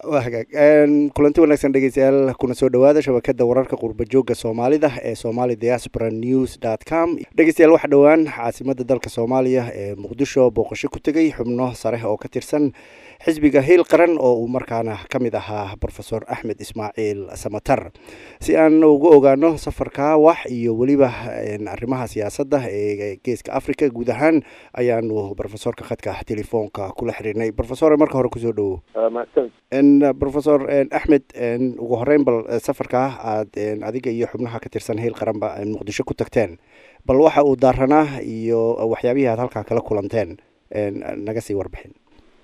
waa hagaag kulanti wanaagsan dhegeystayaal kuna soo dhawaada shabakada wararka qurba joogga soomaalida ee somali diaspora news dot com dhegeystayaal waxa dhowaan caasimada dalka soomaaliya ee muqdisho booqasho ku tegay xubno sare oo ka tirsan xisbiga hiil qaran oo uu markaana ka mid ahaa rofesor axmed ismaaciil samatar si aan uga ogaano safarka wax iyo weliba arrimaha siyaasadda ee geeska africa guud ahaan ayaanu rofesorka khadka telefoonka kula xiriirnay rofesor marka hore kusoo dhawo rofesor axmed ugu horeyn bal safarkaa aad adiga iyo xubnaha ka tirsan hiil qaranba muqdisho ku tagteen bal waxa uu daaranaa iyo waxyaabihii aad halkaa kala kulanteen naga sii warbixin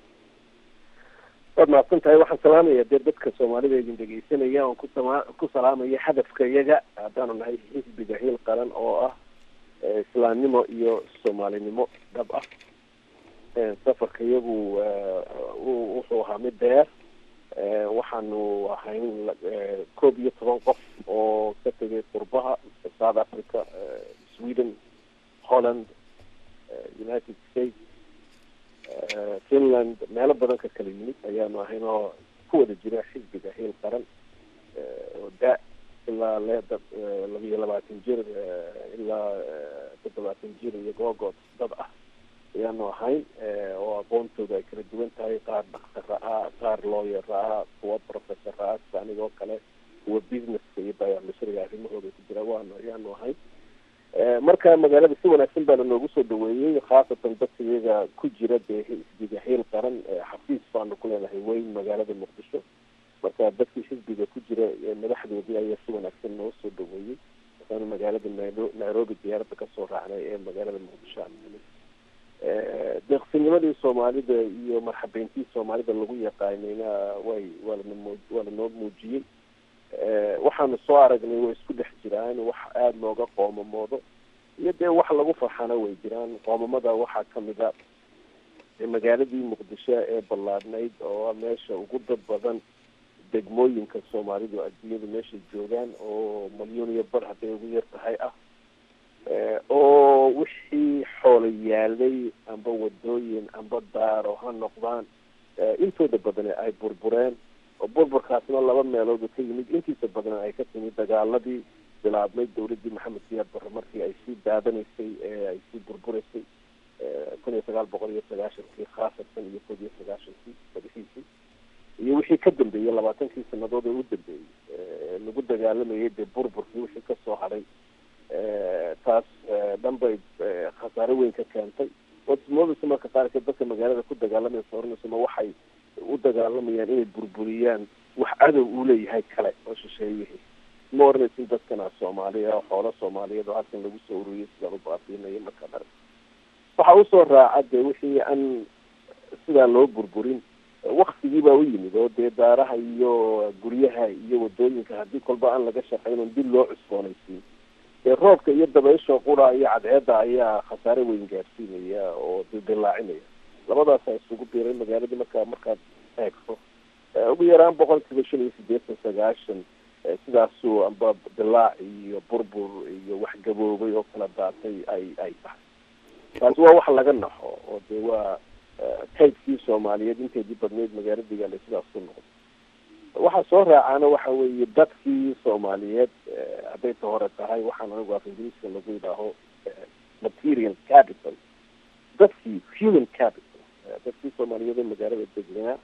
waad mahadsan tahay waxaan salaamaya dee dadka soomaalida idin dhegeysanaya oon kusama ku salaamaya hadafka iyaga haddaanu nahay xisbiga hiil qaran oo ah islaamnimo iyo soomaalinimo dhab ah safarka iyagu wuxuu ahaa mid dheer waxaanu ahayn koob iyo toban qof oo ka tegay qurbaha south africa sweden holland united states finland meelo badan ka kala yimid ayaanu ahayn oo ku wada jira xisbiga hiil qaran oo da ilaa leeda labiyo labaatan jir ilaa toddobaatan jir iyo googood dad ah ayaanu ahayn oo aqoontooda ay kala duwan tahay qaar dhaktara ah qaar looyer ah kuwa professor ah sida anigoo kale kuwa businesska iyo biomisriga arrimahooda ku jira waanu ayaanu ahayn marka magaalada si wanaagsan baana noogu soo dhaweeyey khaasatan dadka iyaga ku jira dee xisbiga hiil qaran xafiis baanu ku leenahay weyn magaalada muqdisho marka dadkii xisbiga ku jira madaxdoodii ayaa si wanaagsan noo soo dhaweeyey markaanu magaalada nairo nairobi diyaaradda kasoo raacnay ee magaalada muqdisho aan helay deeqsinimadii soomaalida iyo marxabeyntii soomaalida lagu yaqaanayna way waa lana waa lanoo muujiyey waxaanu soo aragnay way isku dhex jiraan wax aada looga qoomamoodo iyo dee wax lagu farxana way jiraan qoomamada waxaa kamid a magaaladii muqdisho ee ballaadhnayd oo meesha ugu dad badan degmooyinka soomaalidu adduunyadu meeshay joogaan oo malyuun iyo bar hadday ugu yar tahay ah oo wixii xoolo yaalay amba wadooyin amba daaro ha noqdaan intooda badane ay burbureen oo burburkaasna laba meelood ka yimid intiisa badana ay ka timid dagaaladii bilaabmay dawladii maxamed siyaad barre markii ay sii daadanaysay ee ay sii burburaysay kun iyo sagaal boqol iyo sagaashankii khaasatan iyo kod iyo sagaashankii madaxiisii iyo wixii ka dambeeyey labaatankii sanadood ee u dambeeyey lagu dagaalamayay dee burburkii wixii kasoo hadhay taas dhan bay khasaare weyn ka keentay oodmoodaysa marka qaarkeed dadka magaalada ku dagaalamaysa oranaysa ma waxay u dagaalamayaan inay burburiyaan wax cadow uu leeyahay kale oo shisheeyihii ma oranaysin dadkana soomaaliya oo xoolo soomaaliyeed oo halkan lagu soo ururiyay sidaan u baabiinayo marka dhar waxa usoo raaca dee wixii aan sidaa loo burburin waktigii baa u yimid oo dee daaraha iyo guryaha iyo wadooyinka haddii kolba aan laga shaqayn on dib loo cusboonaysiin dee roobka iyo dabaysha qura iyo cadceedda ayaa khasaare weyn gaarsiinaya oo dildilaacinaya labadaasa isugu biiray magaaladii markaa markaad eegto ugu yaraan boqol kiiba shan iyo sideetan sagaashan sidaasuu amba dilaac iyo burbur iyo wax gaboobay oo kala daatay ay ay tahay taasi waa wax laga naxo oo dee waa kaydkii soomaaliyeed inteedii badneyd magaaladigaale sidaas ku noqday waxaa soo raacaana waxa weeye dadkii soomaaliyeed hadday ta hore tahay waxaan anigu af ingiriiska lagu yidhaaho material capital dadkii human capital dadkii soomaaliyeed ee magaalada degnaa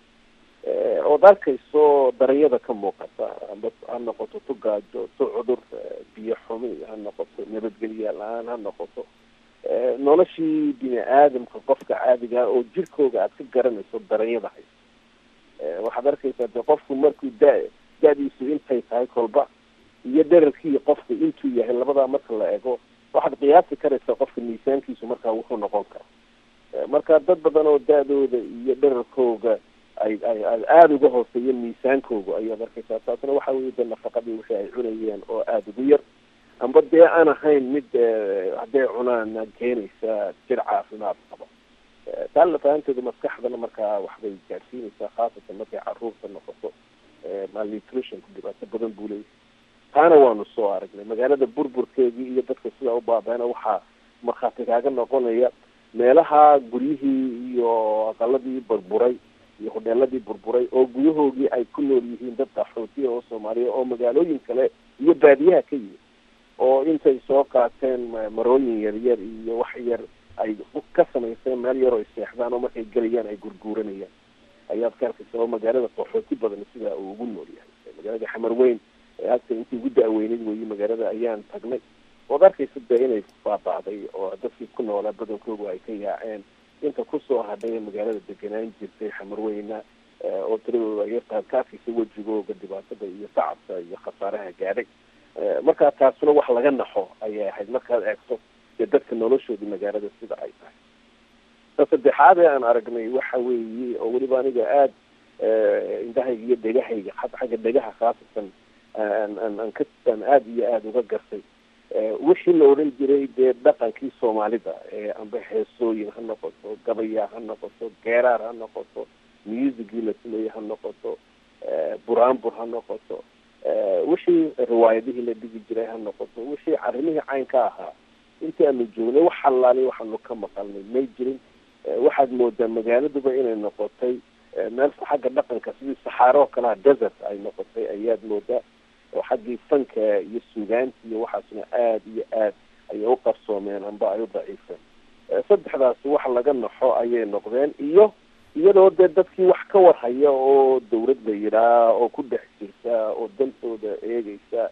ood arkayso daranyada ka muuqata amba ha noqoto tu gaajo tu cudur biyo xumi ha noqoto nabadgelya la-aan ha noqoto noloshii bini aadamka qofka caadigaa oo jirkooga aad ka garanayso daranyada haysa waxaad arkaysaa de qofku markuu da da-diisu intay tahay kolba iyo dherarkii qofku intuu yahay labadaa marka la ego waxaad qiyaasi karaysaa qofka miisaankiisu markaa wuxuu noqon kara marka dad badan oo da-dooda iyo dherarkooga ay ay aada uga hooseeya miisaankooga ayaad arkaysaa taasna waxa weye de nafaqadii wixii ay cunayeen oo aada ugu yar amba dee aan ahayn mid hadday cunaan keenaysa jir caafimaad qaba taa lafahanteedu maskaxdana markaa waxbay gaadhsiinaysaa khaasatan markay caruurta noqoto malnutritionku dhibaato badan buu leeyahay taana waanu soo aragnay magaalada burburkeedii iyo dadka sidaa u baabeena waxaa markhaati kaaga noqonaya meelaha guryihii iyo aqaladii burburay iyo hodheeladii burburay oo gudahoogii ay ku nool yihiin dad qaxootiya oo soomaaliya oo magaalooyin kale iyo baadiyaha ka yimid oo intay soo qaateen marooyin yaryar iyo wax yar ay ka samayseen meel yar oo ay seexdaan oo markay gelayaan ay gurguuranayaan ayaad ka arkaysa oo magaalada qaxooti badan sidaa uu ugu nool yahay magaalada xamar weyn hagta intii ugu da-weyneyd weeye magaalada ayaan tagnay ood arkaysa dee inay baaba'day oo dadkii ku noolaa badankoogu ay ka yaaceen inta kusoo hadhay magaalada deganaan jirtay xamarweyna oo tiradooda ay yartahay ka arkaysa wejigooga dhibaatada iyo tacabka iyo khasaaraha gaadhay markaa taasuna wax laga naxo ayay ahayd markaad eegto dee dadka noloshoodii magaalada sida ay tahay ta saddexaad ee aan aragnay waxa weeye oo weliba aniga aada indhahayga iyo dhegahayga xagga dhegaha khaasatan aan aan ka aan aada iyo aada uga gartay wixii la odhan jiray dee dhaqankii soomaalida amba heesooyin ha noqoto gabaya ha noqoto geeraar ha noqoto musicii la sameeyey ha noqoto buraanbur ha noqoto wixii riwaayadihii la dhigi jiray ha noqoto wixii arrimihii caynka ahaa intii aanu joognay wax halaali waxaanu ka maqalnay may jirin waxaad moodaa magaaladuba inay noqotay meel xagga dhaqanka sidii saxaaro oo kalea desert ay noqotay ayaad moodaa oo xaggii fanka iyo sugaanta iyo waxaasna aada iyo aad ayay u qarsoomeen amba ay u daciifeen saddexdaas wax laga naxo ayay noqdeen iyo iyadoo dee dadkii wax ka warhaya oo dawlad la yidhaa oo ku dhex jirta oo dantooda eegeysa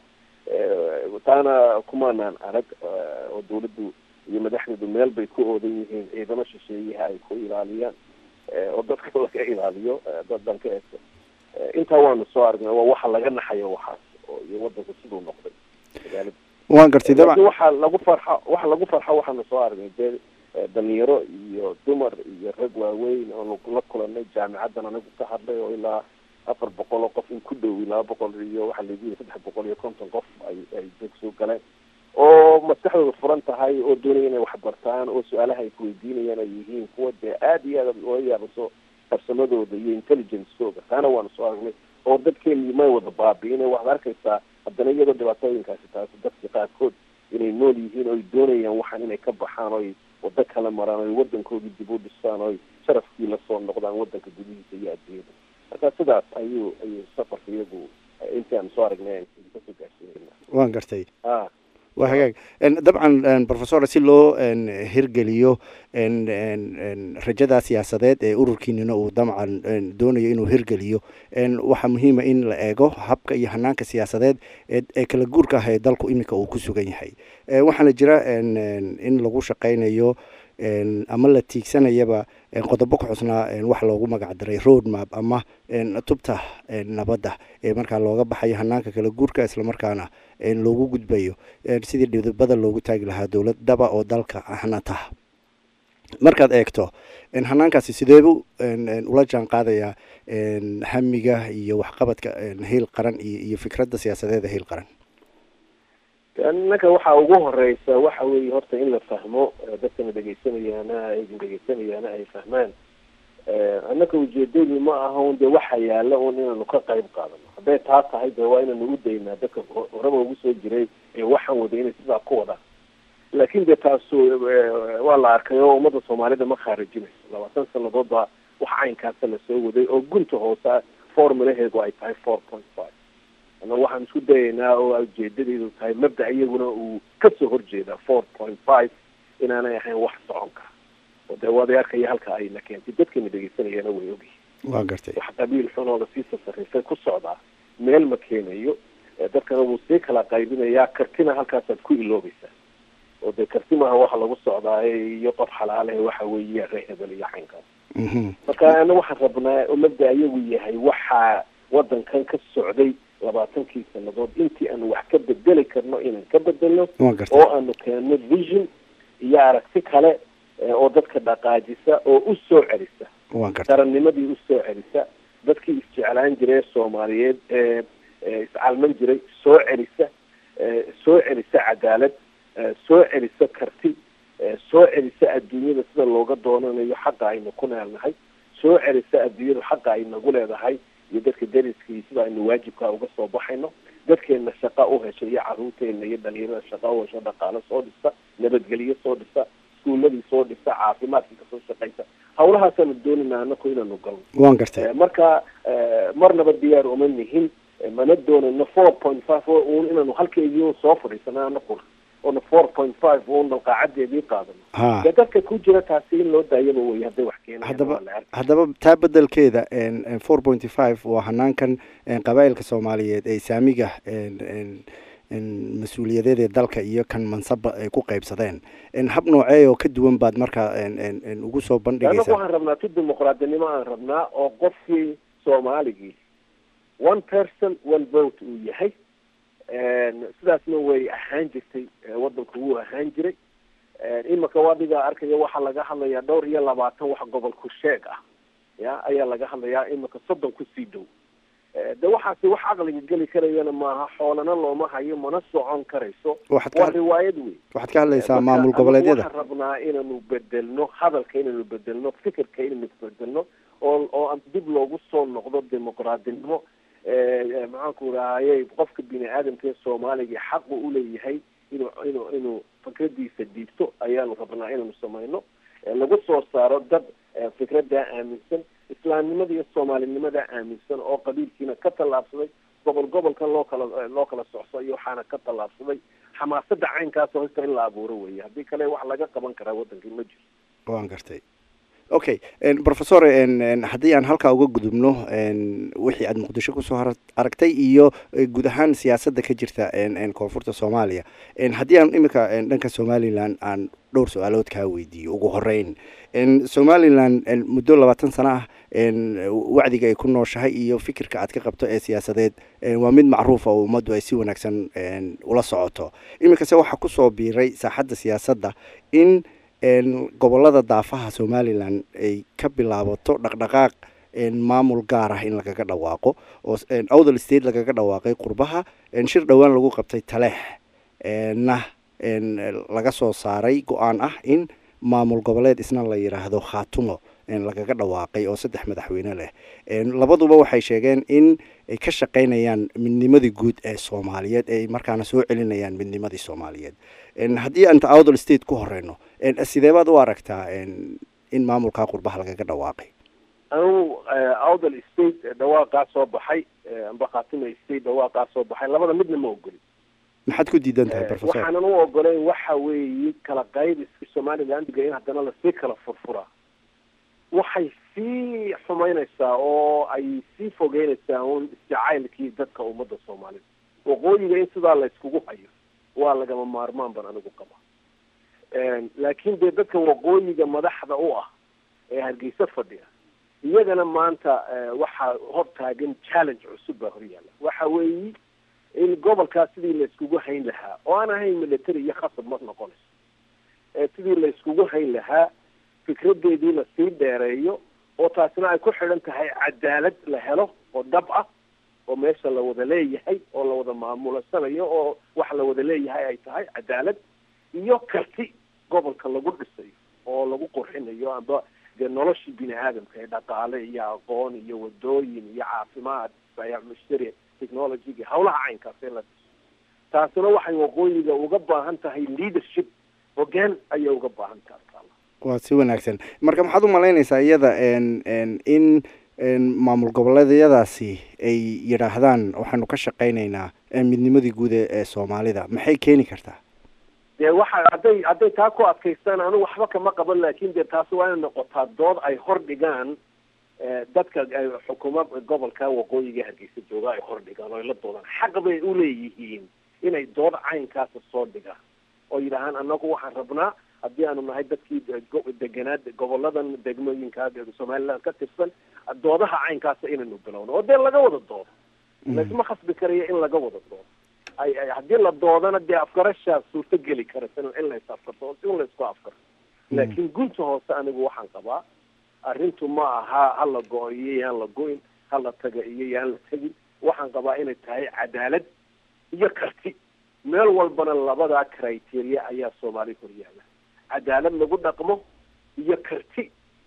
taana kumaanaan arag oo dawladdu iyo madaxdeedu meel bay ku oodan yihiin ciidamo shisheeyaha ay ku ilaaliyaan oo dadka laga ilaaliyo dadan ka eegto intaa waanu soo aragnay waa waxa laga naxayo waxaas iyo wadanku siduu noqday magaalada waan gartay dabcan waxaa lagu farxa waxa lagu farxa waxaanu soo aragnay dee dhalinyaro iyo dumar iyo rag waaweyn oonu la kulanay jaamicaddan anigu ka hadlay oo ilaa afar boqol oo qof in ku dhow laba boqol iyo waxaa lagu yiri saddex boqol iyo konton qof ay ay deg soo galeen oo maskaxdooda furan tahay oo doonaya inay wax bartaan oo su-aalaha ay kuweydiinayaan ay yihiin kuwa dee aada iyo aad looga yaabaso farsamadooda iyo intelligencekooga taana waanu soo aragnay oo dadkeeni may wada baabi'ine waxaad arkaysaa haddana iyadoo dhibaatooyinkaasi taasi dadka qaarkood inay nool yihiin oo ay doonayaan waxaan inay ka baxaan oo ay wado kala maraan o ay wadankoodii dib u dhisaan oo ay sharafkii lasoo noqdaan wadanka gudihiisa iyo adduunyada marka sidaas ayuu ayuu safarka iyagu intii aan soo aragnay kasoo gaarsiinayna waan gartay a waa hagaag dabcan professor si loo hirgeliyo rajada siyaasadeed ee ururkiinina uu dabcan doonayo inuu hirgeliyo waxaa muhiima in la eego habka iyo hanaanka siyaasadeed ee kala guurka ah ee dalku iminka uu ku sugan yahay waxaana jira in lagu shaqeynayo ama la tiigsanayaba qodobo ku xusnaa wax loogu magac daray road map ama tubta nabadda ee markaa looga baxayo hanaanka kala guurka islamarkaana loogu gudbayo sidii dhidibada loogu taagi lahaa dowlad dhaba oo dalka hanata markaad eegto hanaankaasi sideebu ula jaan qaadayaa hamiga iyo waxqabadka hiil qaran iyo fikradda siyaasadeeda hiil qaran innaka waxaa ugu horeysa waxa weeye horta in la fahmo dadkana dhegaysanayaana idin dhegaysanayaana ay fahmaan annaka ujeedadu ma aha un dee waxa yaala un inaanu ka qayb qaadano hadday taa tahay dee waa inanu u daynaa dadka horaba ugu soo jiray ee waxaan wada inay sidaa ku wadaan laakin dee taasu waa la arkay oo ummadda soomaalida ma khaarijinayso labaatan sanadood baa wax caynkaasa lasoo waday oo gunta hoosa formulaheedu ay tahay four point five ana waxaan isku dayaynaa oo ujeedadeedu tahay mabda iyaguna uu kasoo horjeeda four point five inaanay ahayn wax soconka oo dee waday arkaya halka ayna keentay dadkana dhegeysanayana way ogyihin waa gartay wax qabiil xun oo lasii sasarifay ku socdaa meel ma keenayo dadkana wuu sii kala qaybinayaa kartina halkaasaad ku iloobaysaa oo dee karti maaha waxa lagu socdaaye iyo qof xalaale waxa weeye ree hebel iyo caynkaas marka ana waxaan rabnaa oo mabda ayagu yahay waxaa wadankan ka socday labaatankii sanadood intii aanu wax ka bedeli karno inaan ka bedelno oo aanu keenno vision iyo aragti kale oo dadka dhaqaajisa oo u soo celisa qarannimadii usoo celisa dadkii isjeclaan jiray soomaaliyeed ee iscalman jiray soo celisa soo celisa cadaalad soo celisa karti soo celisa adduunyada sida looga doonanayo xaqa aynu ku neelnahay soo celisa adduunyada xaqa ay nagu leedahay iyo dadka dariskii sida aynu waajibkaa uga soo baxayno dadkeena shaqa u hesha iyo caruurteena iyo dhalinyarada shaqa u hesho dhaqaalo soo dhisa nabadgelyo soo dhisa iskuuladii soo dhisa caafimaadkii kasoo shaqaysa hawlahaasaanu doonayna anaku inaanu galno waan gartay marka marnaba diyaar uma nihin mana doonayno four point five un inaanu halkeedii un soo fadhiisana anakuna oona four point five un dalqaacadeedii qaadano ha dee dadka ku jira taasi in loo daayaba wey hadday wax keenayaan haddaba waa la arki. haddaba taa bedelkeeda four pointy five waa hanaankan een, qabaa'ilka soomaaliyeed ee saamiga een, een, een, mas-uuliyadeed ee dalka iyo kan mansaba ay ku qaybsadeen een, hab noocee oo ka duwan baad markaa een, een, een, ugu soo anagu bandhigaysaa waxaan rabnaa ti dimuqraadinimo aan rabnaa oo qofkii soomaaligii one person one vote uu yahay sidaasna way ahaan jirtay eh, wadanku wuu ahaan jiray imika wadiga arkaya waxaa laga hadlayaa dhowr iyo labaatan wax gobol ku sheeg ah ya ayaa laga hadlayaa imika soddon kusii dhow Eh, de waxaasi wax caqliga geli karayana maaha xoolana looma hayo mana socon karayso waxaad waa ka riwaayad wey waxaad ka hadlaysaa Marka maamul anigu goboleedyada waxaan rabnaa inaanu bedelno hadalka inaanu bedelno fikirka inaanu bedelno oo oo aan dib loogu soo noqdo dimuqraadinimo Eh, maxaanku rahayey qofka bini aadamka ee soomaaliga xaqu uleeyahay inuu inuu inuu fikradiisa dhiibto ayaanu rabnaa inaanu samayno Eh, lagu soo saaro dad eh, fikradaa aaminsan islaamnimada iyo soomaalinimada aaminsan oo qabiilkiina ka tallaabsaday gobol gobolka loo kala loo kala socso iyo waxaana ka tallaabsaday xamaasada caynkaas horta in la abuuro weeye haddii kale wax laga qaban karaa wadankii ma jiro waan gartay okay professor n haddii aan halkaa uga gudubno n wixii aad muqdisho kusoo har aragtay iyo eh, guud ahaan siyaasadda ka jirta n n koonfurta soomaaliya n haddii aan imika n dhanka somalilan aan dhowr su-aalood kaa weydiiyo ugu horeyn n somalilan n muddo labaatan sano ah n wacdiga ay ku nooshahay iyo fikirka aad ka qabto ee siyaasadeed n waa mid macruufa oo ummaddu ay si wanaagsan n ula socoto iminkase waxaa kusoo biiray saaxadda siyaasadda in n gobolada daafaha somalilan ay ka bilaabato dhaqdhaqaaq n maamul gaar ah in lagaga dhawaaqo oo n outher state lagaga dhawaaqay qurbaha n shir dhowaan lagu qabtay taleex na n laga soo saaray go-aan ah in maamul goboleed isna la yidhaahdo khaatumo n lagaga dhawaaqay oo saddex madaxweyne leh n labaduba waxay sheegeen in ay ka shaqaynayaan midnimadii guud ee soomaaliyeed ay markaana soo celinayaan midnimadii soomaaliyeed n haddii anta outher state ku horeyno n sidee baad u aragtaa n in maamulkaa qurbaha lagaga dhawaaqay anugu outdal state dhawaaqaa soo baxay amba khatima state dhawaaqaa soo baxay labada midna ma ogoli maxaad ku diidan tahay professor waxaanan u ogolayn waxa weeye kala qayb iska somalilandiga in haddana lasii kala furfuraa waxay sii xumaynaysaa oo ay sii fogeynaysaa un isjacaylkii dadka ummadda soomaalida waqooyiga in sidaa la iskugu hayo waa lagama maarmaan ban anigu qaba laakiin dee dadka waqooyiga madaxda u ah ee hargeysa fadhiya iyagana maanta waxaa hor taagan challenge cusub baa horyaala waxa weeyi in gobolkaas sidii la iskugu hayn lahaa oo aan ahayn military iyo khasab ma noqonayso sidii la iskugu hayn lahaa fikradeedii la sii dheereeyo oo taasina ay ku xidhan tahay cadaalad la helo oo dhab ah oo meesha la wada leeyahay oo la wada maamulasanayo oo wax la wada leeyahay ay tahay cadaalad iyo karti gobolka lagu dhisayo oo lagu qurxinayo amba dee noloshii bini aadamka ee dhaqaale iyo aqoon iyo wadooyin iyo caafimaad bayac mushtari technologyga hawlaha caynkaas in la dhiso taasina waxay waqooyiga uga baahan tahay leadership hoggaan ayay uga baahan tahay waa si wanaagsan marka maxaad u malaynaysaa iyada n n in n maamul goboleedyadaasi ay yidhaahdaan waxaanu ka shaqaynaynaa midnimadii guud ee soomaalida maxay keeni kartaa dee waxa hadday hadday taa ku adkaystaan anigu waxba kama qaban laakin dee taasi waa inay noqotaa dood ay hor dhigaan dadka xukuma gobolka waqooyiga hargeysa jooga ay hor dhigaan oo ay la doodaan xaq bay uleeyihiin inay dood caynkaasa soo dhigaan oo yidhaahaan anagu waxaan rabnaa haddii aanu nahay dadkii deganaa goboladan degmooyinka somaliland ka tirsan doodaha caynkaasa inaynu bilowno oo dee laga wada doodo laysma khasbi karayo in laga wada doodo ay haddii la doodana dee afgarashaa suurto geli karaysa in la is afkarto in la isku afkarto laakiin gunta hoose anigu waxaan qabaa arrintu ma aha ha la go-o iyo yaan la go-in ha la taga iyo yaan la tegin waxaan qabaa inay tahay cadaalad iyo karti meel walbana labadaa criteria ayaa soomaali horyaala cadaalad lagu dhaqmo iyo karti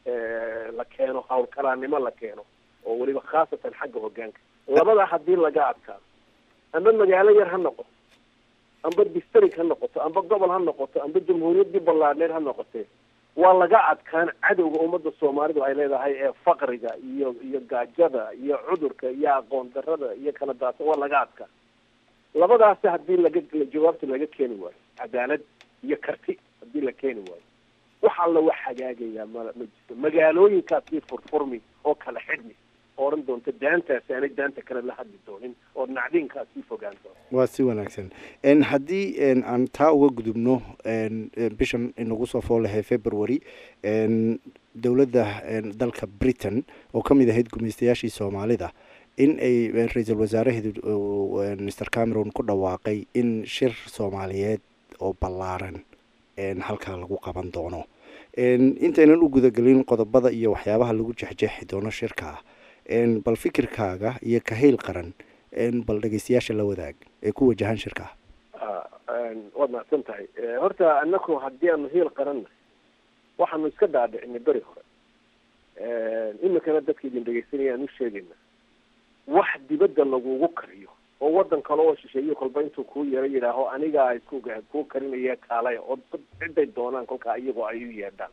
la keeno hawlkaraannimo la keeno oo weliba khaasatan xagga hoggaanka labadaa haddii laga adkaado amba magaalo yar ha noqoto amba district ha noqoto amba gobol ha noqoto amba jamhuuriyaddii ballaadheed ha noqotee waa laga adkaan cadowga ummadda soomaalidu ay leedahay ee faqriga iyo iyo gaajada iyo cudurka iyo aqoon darada iyo kala daadsan waa laga adkaan labadaasi haddii laga jawaabta laga keeni waayo cadaalad iyo karti haddii la keeni waayo wax alla wax hagaagayaa ma ma jirto magaalooyinkaasii furfurmi oo kala xidhmi oran doonta daantaasi aanay daanta kale la hadli doonin oo nacdiinkaas sii fogaan doona waa si wanaagsan haddii aan taa uga gudubno bishan inagu soo foolahay february dowladda dalka britain oo ka mid ahayd gumaystayaashii soomaalida in ay ra-iisul wasaaraheedu mr cameron ku dhawaaqay in shir soomaaliyeed oo ballaaran halkaa lagu qaban doono intaynan u gudagelin qodobada iyo waxyaabaha lagu jexjeexi doono shirkaa bal fikirkaaga iyo kahayl qaran bal dhegeystayaasha la wadaag ee ku wajahan shirkaa waad mahadsan tahay horta anaku haddii aanu hiil qaranna waxaanu iska dhaadhicinay beri hore iminkana dadka idin dhegeysanaya aan u sheegayna wax dibadda lagugu kariyo oo wadan kale oo shisheeyo kolba intuu kuu yaro yidhaaho anigaa isku kuu karinaya kaalaya oo ciday doonaan kolkaa iyagoo ay u yeedhaan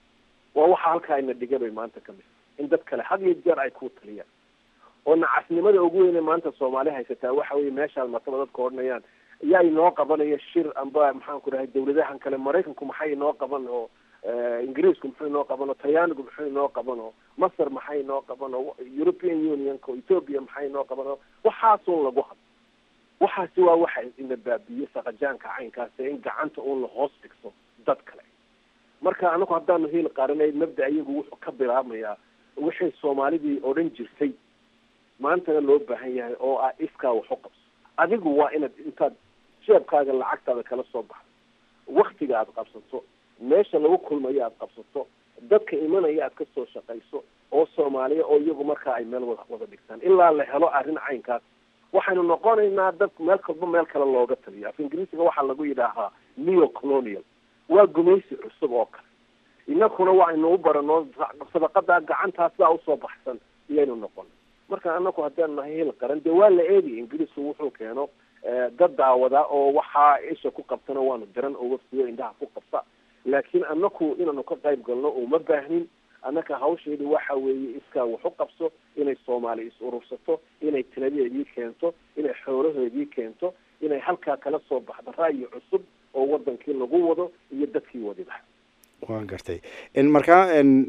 waa waxa halkaa ina dhiga bay maanta ka mid in dad kale had iyo jeer ay kuu taliyaan oo nacasnimada ugu weyne maanta soomaali haysataa waxa weye meeshaad martaba dadka odhanayaan yaa inoo qabanaya shir amba maxaan ku dhahay dawladahan kale maraykanku maxay inoo qaban oo ingiriisku muxuu inoo qaban oo talyaanigu muxuu inoo qaban oo masar maxay inoo qaban oo european unionka oo ethoopia maxay inoo qaban oo waxaasun lagu hadlo waxaasi waa waxa ina baabiye saqajaanka caynkaas in gacanta uun la hoos dhigto dad kale marka anagu haddaanu hiil qaranay mabda iyagu wuxuu ka bilaabmayaa wixii soomaalidii odhan jirtay maantana loo baahan yahay oo ah iskaa wax u qabso adigu waa inaad intaad jeebkaaga lacagtaada kala soo baxdo waktiga aada qabsato meesha lagu kulmayo aada qabsato dadka imanaya aad kasoo shaqayso oo soomaaliya oo iyagu markaa ay meel wada wada dhigtaan ilaa la helo arrin caynkaas waxaynu noqonaynaa dad meel kalba meel kale looga taliyo af ingiriisiga waxaa lagu yidhaahaa neo colonial waa gumaysi cusub oo kale inakuna waaynu u barano sadaqada gacantaa sidaa usoo baxsan iyaynu noqon marka anaku haddaan nahay hil qaran dee waa la eegay ingiriisku wuxuu keeno dad daawada oo waxaa isha ku qabtana waanu diran oo waftiyo indhaha ku qabta laakiin anaku inaanu ka qayb galno uma baahnin annaka hawsheedi waxa weeye iskaa wax u qabso inay soomaali is urursato inay taladeedii keento inay xoolahoodii keento inay halkaa kala soo baxdo ra'yi cusub oo wadankii lagu wado iyo dadkii wadiba waan gartay markaa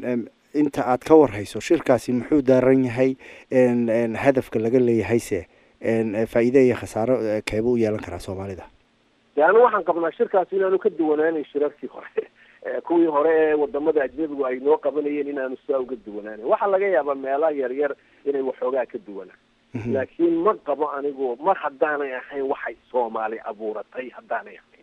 inta aad ka warhayso shirkaasi muxuu daaran yahay hadafka laga leeyahayse faa-iide iyo khasaaro keeba u yeelan karaa soomaalida de anu waxaan qabnaa shirkaasi inaanu ka duwanaanayn shirarkii hore kuwii hore ee wadamada ajnabigu ay noo qabanayeen inaanu sidaa uga duwanaanayn waxaa laga yaabaa meelaha yar yar inay waxoogaa ka duwanaan laakiin ma qabo anigu mar haddaanay ahayn waxay soomaali abuuratay haddaanay ahayn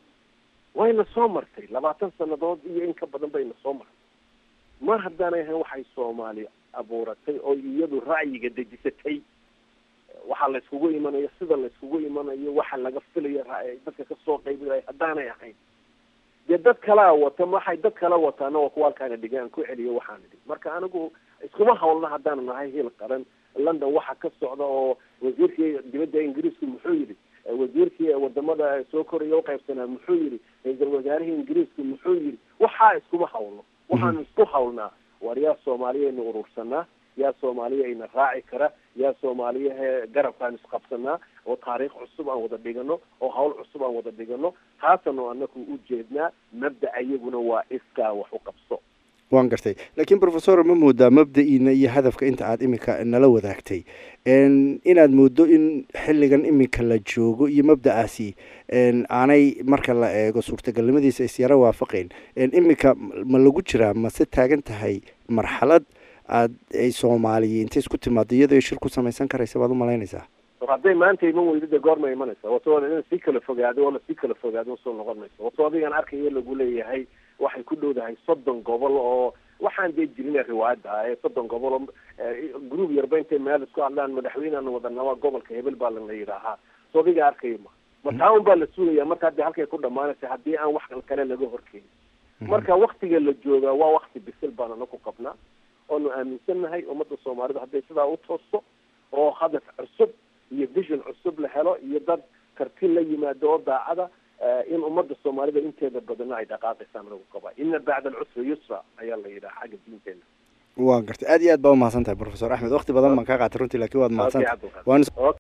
wayna soo martay labaatan sanadood iyo in ka badan bayna soo martay mar haddaanay ahayn waxay soomaali abuuratay oo iyadu ra'yiga dejisatay waxaa la iskugu imanayo sida la iskugu imanayo waxa laga filayo dadka kasoo qaybinaya haddaanay ahayn dee dad kalaa wata waxay dad kala wataana waa kuwa halkaana dhigaan ku celiyo waxaana dhig marka anigu iskuma hawlna haddaanu nahay hiil qaran london waxa ka socda oo wasiirkii dibadda ingiriisku muxuu yidhi wasiirkii wadamada soo koraya uqaybsanaa muxuu yidhi ra-iisal wasaarihii ingiriisku muxuu yidhi waxaa iskuma hawlno waxaanu isku hawlnaa war yaa soomaaliyaynu urursanaa yaa soomaaliya ina raaci kara yaa soomaaliyahe garabkaan isqabsanaa oo taariikh cusub aan wada dhigano oo hawl cusub aan wada dhigano taasanu anaku u jeednaa mabda ayaguna waa iskaa wax u qabso waan gartay laakiin professor ma moodaa mabda-iina iyo hadafka inta aada iminka nala wadaagtay inaad moodo in xilligan iminka la joogo iyo mabda-aasi aanay marka la eego suurtagalnimadiisa isyaro waafaqeyn iminka ma lagu jiraa mase taagan tahay marxalad aad ay soomaaliya intay isku timaado iyadoo shir ku samaysan karaysa baad umalaynaysaa hadday maanta iman weydo dee goorma imanaysa wato in sii kala fogaado oo lasii kala fogaado soo noqon mayso wato adigan arkayo lagu leeyahay waxay ku dhowdahay soddon gobol oo waxaan dee jirin riwaayadda ah ee soddon gobol oo group yarba intay meel isku hadlaan madaxweynean wadanaba gobolka hebel baa lana yidhaahaa so adiga arkayo ma ma taa un baa la sugaya marka dee halkay ku dhamaanaysa haddii aan wax kale laga horkeenin marka waktiga la joogaa waa wakti bisil baan anaku qabnaa oonu aaminsannahay ummadda soomaalidu hadday sidaa u toosto oo hadaf cusub iyo vision cusub la helo iyo dad karti la yimaado oo daacada in ummadda soomaalida inteeda badana ay dhaqaaqaysaan lagu qabaa ina bacda alcusri yusra ayaa la yidhaha xagga diinteena waa gartay aad iyo aad baa umahadsan tahay professor axmed wakti badan baan kaa qaatay runtii lakin waad mahadsantahay